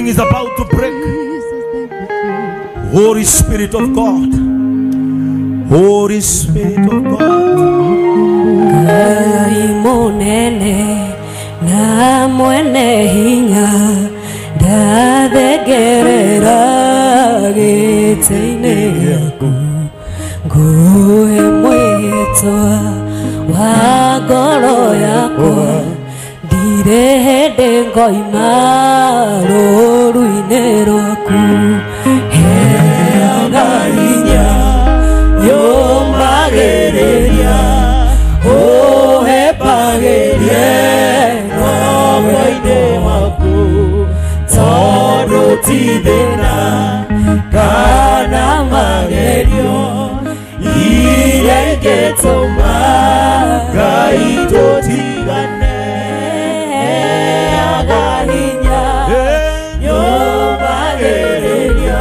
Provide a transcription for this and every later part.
Something is about to break. Holy Spirit of God. Holy Spirit of God. Ngai munene na mwene hinya ndathengerera gĩtĩ-inĩ gĩaku nguhe mwĩhĩtwa wa ngoro yakwa ndirĩ hĩndĩ ngoima rũru-inĩ rwaku heaga hinya yũmagĩrĩria ũhepagĩrie roho-inĩ waku tondũ ti thĩna kana magerio iria ingĩtũma ngai tũtigane heaga hinya yũmagĩrĩria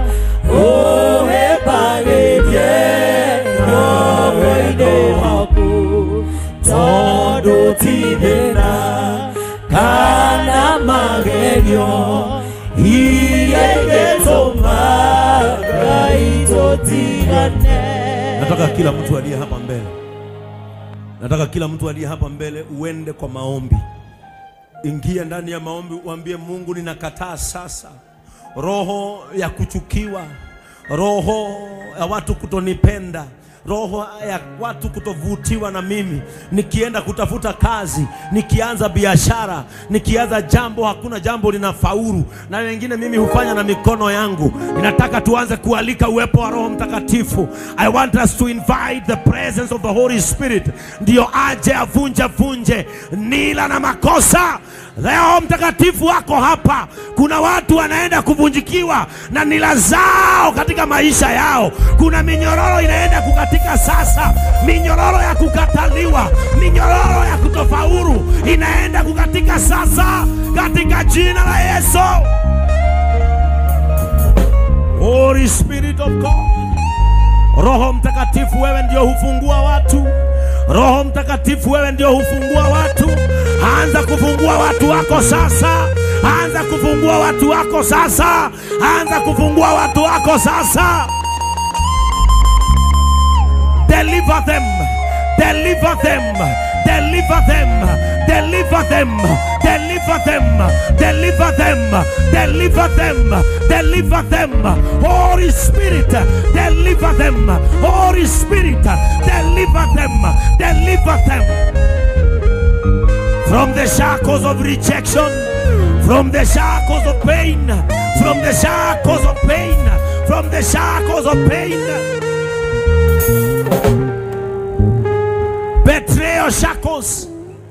ũhepagĩrie roho-inĩ waku tondũ ti thĩna kana magerio iria ingĩtũma ngai tũtigane Nataka kila mtu aliye hapa mbele, nataka kila mtu aliye hapa mbele uende kwa maombi. Ingia ndani ya maombi, uambie Mungu, ninakataa sasa roho ya kuchukiwa, roho ya watu kutonipenda, roho ya watu kutovutiwa na mimi, nikienda kutafuta kazi, nikianza biashara, nikianza jambo, hakuna jambo linafaulu, na wengine mimi hufanya na mikono yangu. Ninataka tuanze kualika uwepo wa Roho Mtakatifu. I want us to invite the presence of the Holy Spirit, ndio aje avunje vunje nila na makosa. Roho Mtakatifu wako hapa. Kuna watu wanaenda kuvunjikiwa na nila zao katika maisha yao. Kuna minyororo inaenda kukatika sasa, minyororo ya kukataliwa, minyororo ya kutofaulu inaenda kukatika sasa katika jina la Yesu. Holy Spirit of God. Roho Mtakatifu, wewe ndio hufungua watu. Roho Mtakatifu, wewe ndio hufungua watu. Anza kufungua watu wako sasa. Anza kufungua watu wako sasa. Anza kufungua watu wako sasa. Deliver them. Deliver them. Deliver them. Deliver them. Deliver them. Deliver them. Deliver them. Deliver them. Holy Spirit, deliver them. Holy Spirit, deliver them. Deliver them from the shackles of rejection, from the shackles of pain, from the shackles of pain, from the shackles of pain. Betrayal shackles.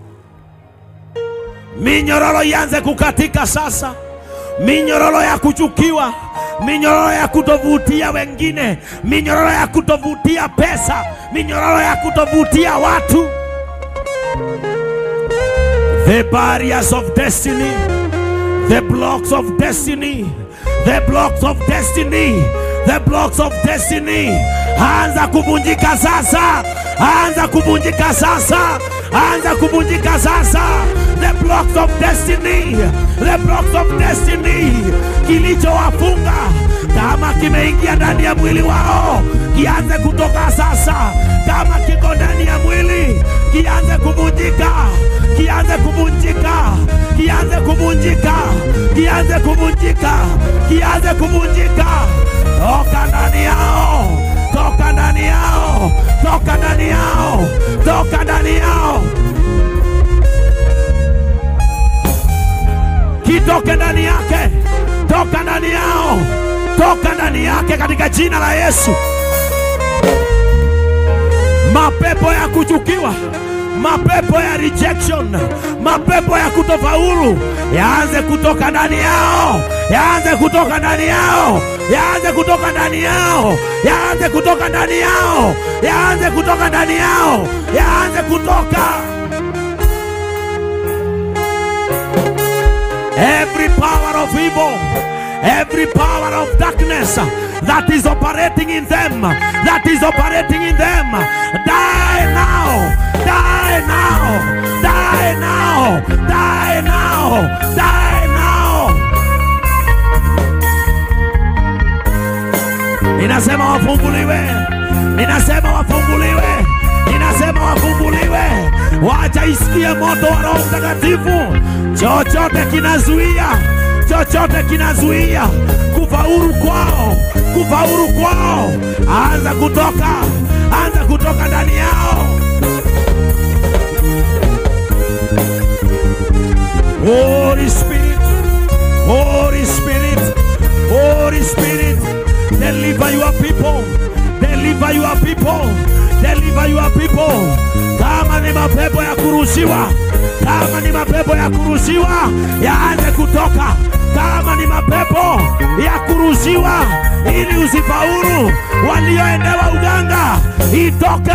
Minyororo ianze kukatika sasa, minyororo ya kuchukiwa, minyororo ya kutovutia wengine, minyororo ya kutovutia pesa, minyororo ya kutovutia watu. The barriers of destiny, the blocks of destiny, the blocks of destiny, the blocks of destiny. Anza kuvunjika sasa, anza kuvunjika sasa, anza kuvunjika sasa. The blocks of destiny, the blocks of destiny, kilichowafunga kama kimeingia ndani ya mwili wao, kianze kutoka sasa. Kama kiko ndani ya mwili, kianze kuvunjika, kianze kuvunjika, kianze kuvunjika, kianze kuvunjika, kianze kuvunjika. Toka ndani yao, toka ndani yao, toka ndani yao, toka ndani yao. kitoke ndani yake, toka ndani yao, toka ndani yake katika jina la Yesu. Mapepo ya kuchukiwa, mapepo ya rejection, mapepo ya kutofaulu yaanze kutoka ndani yao, yaanze kutoka ndani yao, yaanze kutoka ndani yao, yaanze kutoka ndani yao, yaanze kutoka ndani yao, yaanze kutoka. every power of evil, every power of darkness that is operating in them, that is operating in them, die now, die now, die now, die now, die now. ninasema wafunguliwe, ninasema wafunguliwe, ninasema wafunguliwe. Wacha isikie moto wa Roho Mtakatifu. Chochote kinazuia, chochote kinazuia kufaulu kwao, kufaulu kwao, anza kutoka, anza kutoka ndani yao. Holy Spirit, Holy Spirit, Holy Spirit, deliver your people, deliver your people, deliver your people. Kama ni mapepo ya kurushiwa, kama ni mapepo ya kurushiwa, yaanze kutoka. Kama ni mapepo ya kurushiwa, ili usifaulu, walioendewa uganga, itoke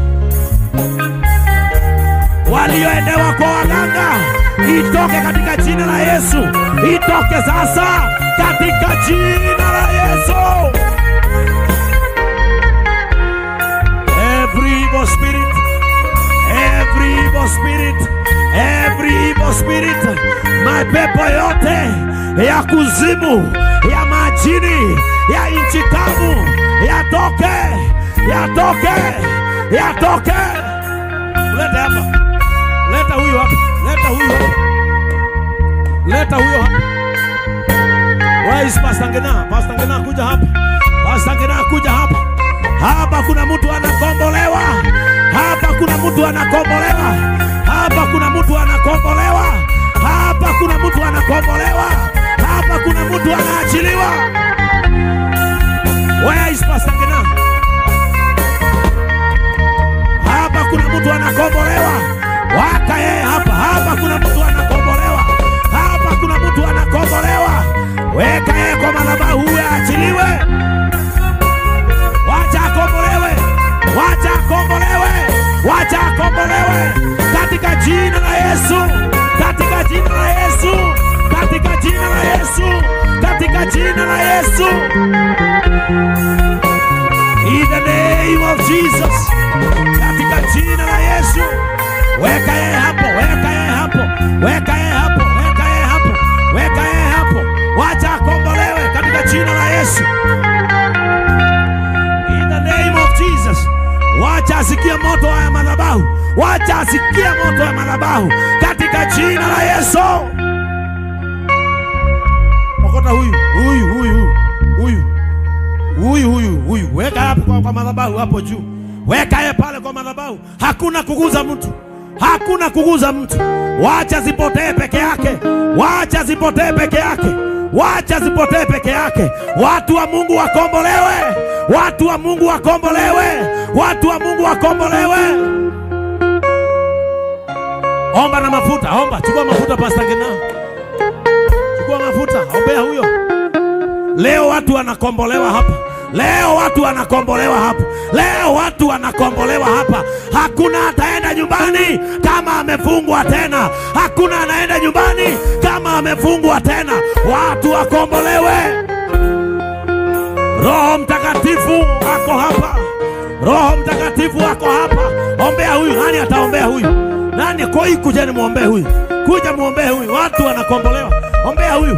walioendewa kwa waganga itoke katika jina la Yesu, itoke sasa katika jina la Yesu. Every evil spirit, every evil spirit, every evil spirit, mapepo yote ya kuzimu, ya majini, ya nchi kavu, yatoke, yatoke, yatoke. Leta hapa. Leta huyo hapa. Leta huyo hapa. Leta huyo hapa. Where is Pastor Ngena? Pastor Ngena kuja hapa. Pastor Ngena kuja hapa. Hapa kuna mtu anakombolewa. Hapa kuna mtu anakombolewa. Hapa kuna mtu anakombolewa. Hapa kuna mtu anakombolewa. Hapa kuna mtu anaachiliwa. Where is Pastor Ngena? Hapa kuna mtu anakombolewa. Waka yeye hapa. Hapa kuna mtu anakombolewa. Hapa kuna mtu anakombolewa. Weka yeye kwa madhabahu huyo aachiliwe. Wacha akombolewe. Wacha akombolewe. Wacha akombolewe katika jina la Yesu. Katika jina la Yesu. Katika jina la Yesu. Katika jina la Yesu. In the name of Jesus. Katika jina la Yesu. Weka yeye hapo, weka yeye hapo, weka yeye hapo, weka yeye hapo, weka yeye hapo. Wacha akombolewe katika jina la Yesu. In the name of Jesus. Wacha asikie moto wa madhabahu. Wacha asikie moto wa madhabahu katika jina la Yesu. Okota huyu, huyu, huyu, huyu huyu huyu huyu, weka hapo kwa, kwa madhabahu hapo juu, weka yeye pale kwa madhabahu. Hakuna kuguza mtu, hakuna kuguza mtu. Wacha zipotee peke yake, wacha zipotee peke yake, wacha zipotee peke yake. Watu wa Mungu wakombolewe, watu wa Mungu wakombolewe, watu wa Mungu wakombolewe. Omba na mafuta, omba, chukua mafuta, Pastor Ngina, chukua mafuta, ombea huyo. Leo watu wanakombolewa hapa. Leo watu wanakombolewa hapa. Leo watu wanakombolewa hapa. Hakuna ataenda nyumbani kama amefungwa tena. Hakuna anaenda nyumbani kama amefungwa tena. Watu wakombolewe. Roho Mtakatifu ako hapa. Roho Mtakatifu ako hapa. Ombea huyu. Nani ataombea huyu? Nani? Koi, kujeni muombee huyu. Kuja muombee huyu. Watu wanakombolewa. Ombea huyu.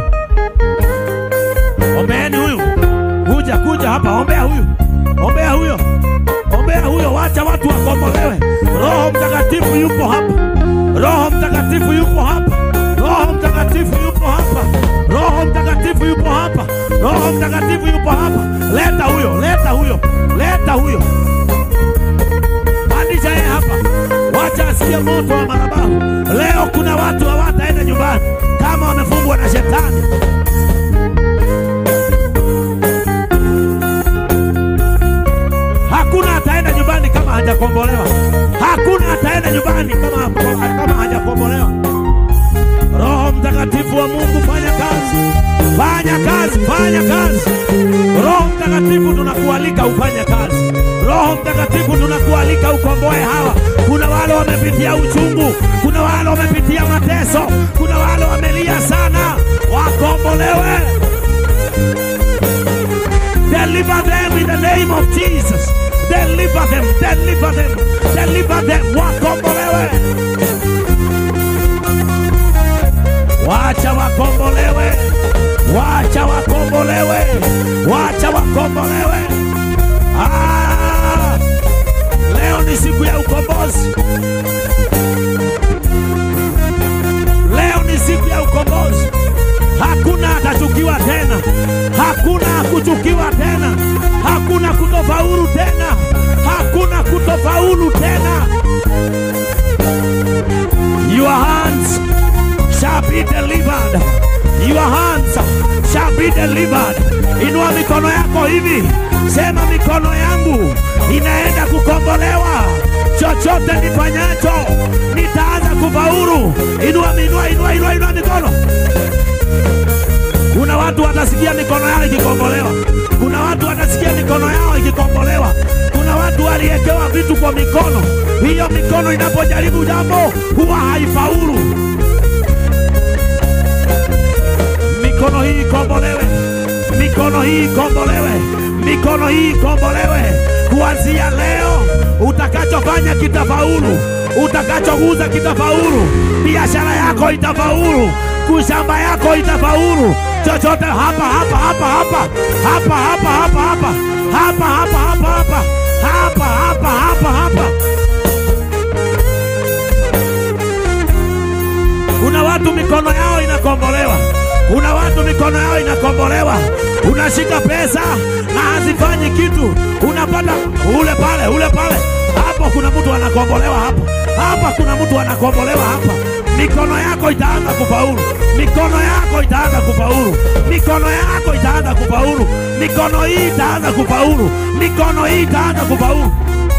Ombeeni huyu. Kuja kuja hapa, ombea huyu. Ombea huyo. Ombea huyo, wacha watu wakombolewe. Roho Mtakatifu yupo hapa. Roho Mtakatifu yupo hapa. Roho Mtakatifu yupo hapa. Roho Mtakatifu yupo hapa. Roho Mtakatifu yupo hapa. Leta huyo, leta huyo, leta huyo. Pandisha yeye hapa. Wacha asikie moto wa madhabahu. Leo kuna watu hawataenda nyumbani kama wamefungwa na shetani. Hakuna ataenda nyumbani kama hajakombolewa. Hakuna ataenda nyumbani kama, kama hajakombolewa. Roho Mtakatifu wa Mungu, fanya kazi, fanya kazi, fanya kazi. Roho Mtakatifu, tunakualika ufanye kazi. Roho Mtakatifu, tunakualika ukomboe hawa. Kuna wale wamepitia uchungu, kuna wale wamepitia mateso, kuna wale wamelia sana, wakombolewe. Deliver them in the name of Jesus. Deliver them, deliver them, deliver them. Wakombolewe. Wacha wakombolewe. Wacha wakombolewe. Wacha wakombolewe. hakuna kuchukiwa tena, hakuna kutofaulu tena, hakuna kutofaulu tena. Your hands shall be delivered. Your hands shall be delivered. Inua mikono yako hivi, sema mikono yangu inaenda kukombolewa. Chochote nifanyacho nitaanza kufaulu. Inua, inua, inua, inua, inua mikono. Kuna watu watasikia mikono yao ikikombolewa. Kuna watu watasikia mikono yao ikikombolewa. Kuna watu waliekewa vitu kwa mikono, hiyo mikono inapojaribu jambo huwa haifaulu. Mikono hii ikombolewe, mikono hii ikombolewe, mikono hii ikombolewe. Kuanzia leo, utakachofanya kitafaulu, utakachoguza kitafaulu, biashara yako itafaulu, kushamba yako itafaulu, chochote hapa hapa hapa hapa hapa hapa hapa hapa hapa hapa hapa hapa hapa hapa hapa hapa Kuna watu mikono yao inakombolewa, kuna watu mikono yao inakombolewa. Unashika pesa na hazifanyi kitu, unapata ule pale ule pale, hapo kuna mtu anakombolewa hapa, hapa kuna mtu anakombolewa hapa. Mikono yako itaanza kufaulu, mikono yako itaanza kufaulu, mikono yako itaanza kufaulu, mikono hii itaanza kufaulu, mikono hii itaanza kufaulu.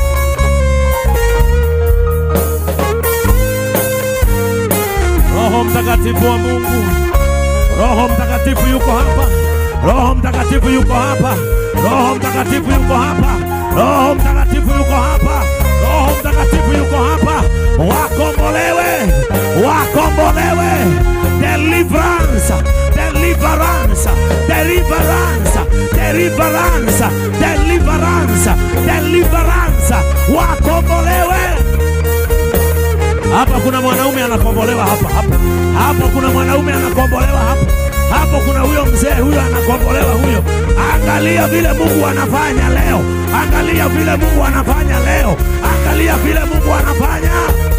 Roho Mtakatifu wa Mungu, Roho Mtakatifu yuko hapa, Roho Mtakatifu yuko hapa, Roho Mtakatifu yuko hapa, Roho Mtakatifu yuko hapa, Roho Mtakatifu yuko hapa. Wakombolewe, wakombolewe, deliverance, deliverance, deliverance, deliverance, deliverance, deliverance, wakombolewe. Hapa kuna mwanaume anakombolewa hapa hapa. Hapo kuna mwanaume anakombolewa hapa. Hapo kuna huyo mzee huyo anakombolewa huyo. Angalia vile Mungu anafanya leo. Angalia vile Mungu anafanya leo. Angalia vile Mungu anafanya.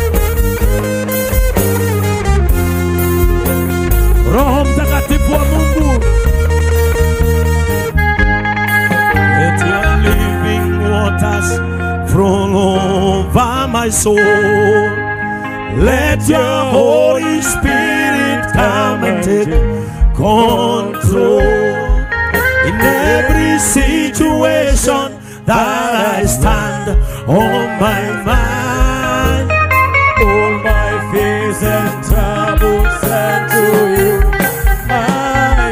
Roho Mtakatifu wa Mungu. Let your living waters flow over my soul. Let your Holy Spirit come and take control in every situation that I stand on my mind. All my fears and troubles send to you. My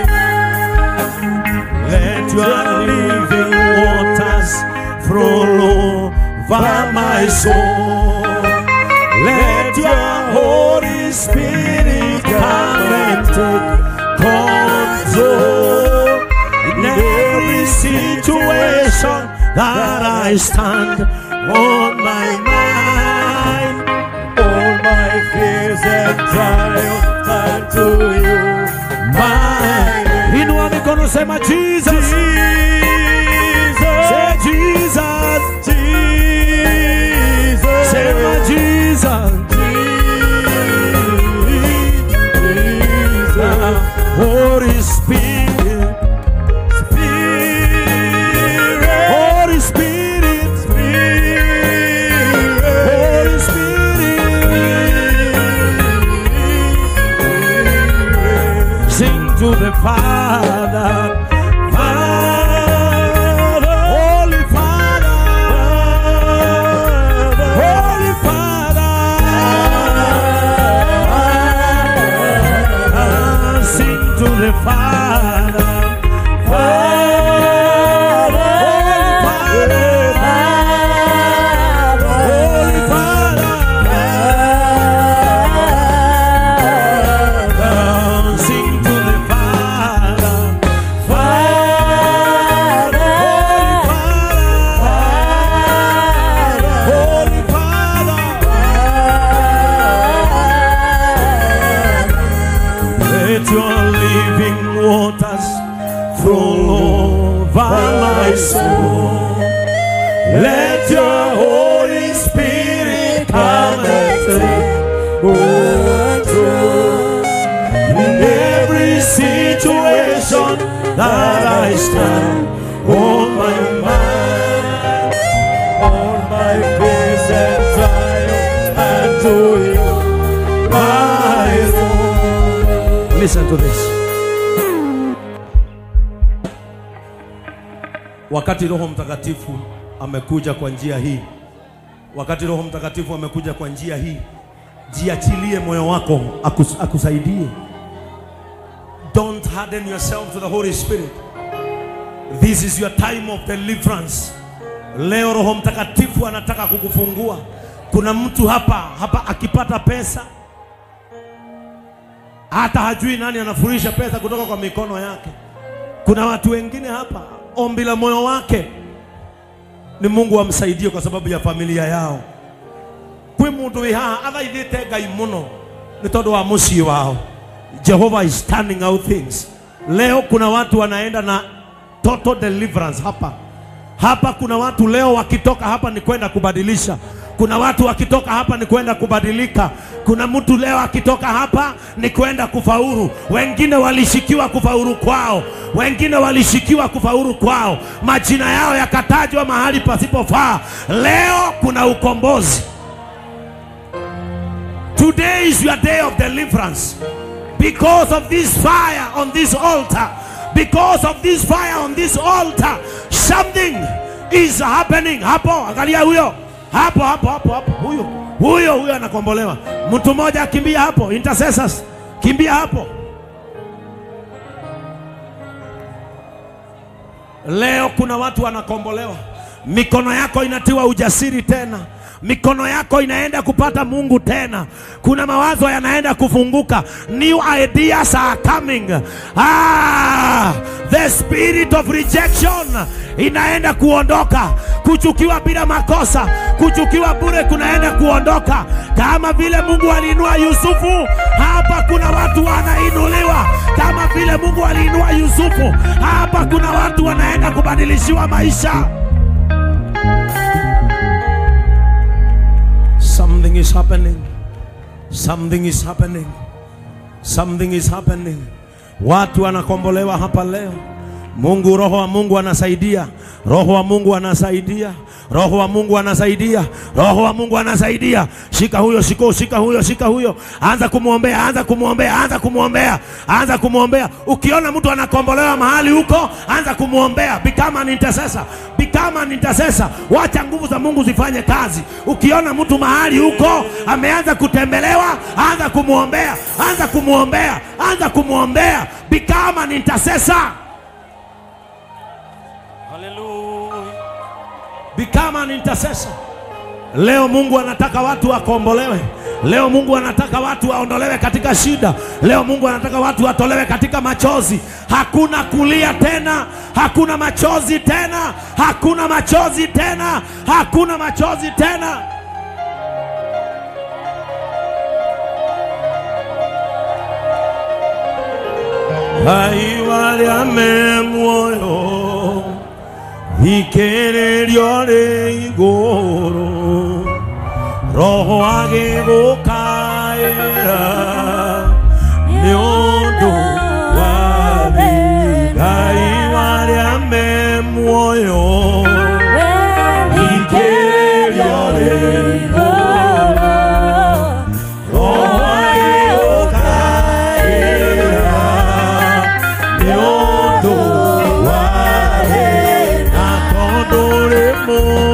Let your living waters flow over my soul. Let your Holy Spirit come and take control in every situation that I stand on my mind. all my fears and trials turn to you. My, inua mikono sema Jesus, say Jesus, Jesus, sema Jesus. Holy Spirit, Holy Spirit, Holy Spirit, sing to the Father, Father, Holy Father, Holy Father, sing to the Father, Father, Holy Father, sing to the Father, Father, Holy Father, Let your living waters flow over my soul. Let your Holy Spirit come and take control in every situation that I stand on my mind. All my fears and trials and to you, my Lord. Listen to this. Wakati Roho Mtakatifu amekuja kwa njia hii, wakati Roho Mtakatifu amekuja kwa njia hii, jiachilie moyo wako akus, akusaidie. Don't harden yourself to the Holy Spirit. This is your time of deliverance. Leo Roho Mtakatifu anataka kukufungua. Kuna mtu hapa hapa akipata pesa hata hajui nani anafurisha pesa kutoka kwa mikono yake. Kuna watu wengine hapa, ombi la moyo wake ni Mungu amsaidie kwa sababu ya familia yao. Kwi mundu wi haha athaithite Ngai muno ni tondu wa mucii wao. Jehovah is turning out things. Leo kuna watu wanaenda na total deliverance hapa hapa. Kuna watu leo wakitoka hapa ni kwenda kubadilisha. Kuna watu wakitoka hapa ni kwenda kubadilika. Kuna mtu leo akitoka hapa ni kwenda kufaulu. Wengine walishikiwa kufaulu kwao, wengine walishikiwa kufaulu kwao, majina yao yakatajwa mahali pasipofaa. Leo kuna ukombozi. Today is your day of deliverance. Because of this fire on this altar, because of this fire on this altar, something is happening. Hapo, angalia huyo. Hapo, hapo, hapo, hapo. Huyo, huyo, huyo anakombolewa. Mtu mmoja akimbia hapo, intercessors, kimbia hapo. Leo kuna watu wanakombolewa, mikono yako inatiwa ujasiri tena, mikono yako inaenda kupata Mungu tena. Kuna mawazo yanaenda kufunguka, new ideas are coming. Ah, the spirit of rejection inaenda kuondoka, kuchukiwa bila makosa, kuchukiwa bure kunaenda kuondoka, kama vile Mungu aliinua Yusufu. Hapa kuna watu wanainuliwa kama vile Mungu aliinua Yusufu. Hapa kuna watu wanaenda kubadilishiwa maisha. Something is happening. Something is happening. Something is happening. Watu wanakombolewa hapa leo. Mungu, roho wa Mungu anasaidia, roho wa Mungu anasaidia, roho wa Mungu anasaidia, roho wa Mungu anasaidia. Shika huyo, shika, shika huyo, shika huyo, anza kumwombea, anza kumwombea, anza kumwombea, anza kumwombea. Ukiona mtu anakombolewa mahali huko, anza kumwombea. Become an intercessor, become an intercessor. Wacha nguvu za Mungu zifanye kazi. Ukiona mtu mahali huko ameanza kutembelewa, anza kumwombea, anza kumwombea, anza kumwombea. Become an intercessor. Become an intercessor. Leo Mungu anataka watu wakombolewe. Leo Mungu anataka watu waondolewe katika shida. Leo Mungu anataka watu watolewe katika machozi. Hakuna kulia tena, hakuna machozi tena, hakuna machozi tena, hakuna machozi tena. Aiwa me muoyo ikererio rĩ igũrũ roho agĩgũkaĩra nĩ ũndũ wa Ngai warĩa me muoyo ikererio rĩ igũrũ roho agĩgũkaĩra nĩ ũndũ wa na tondũ rĩ muoyo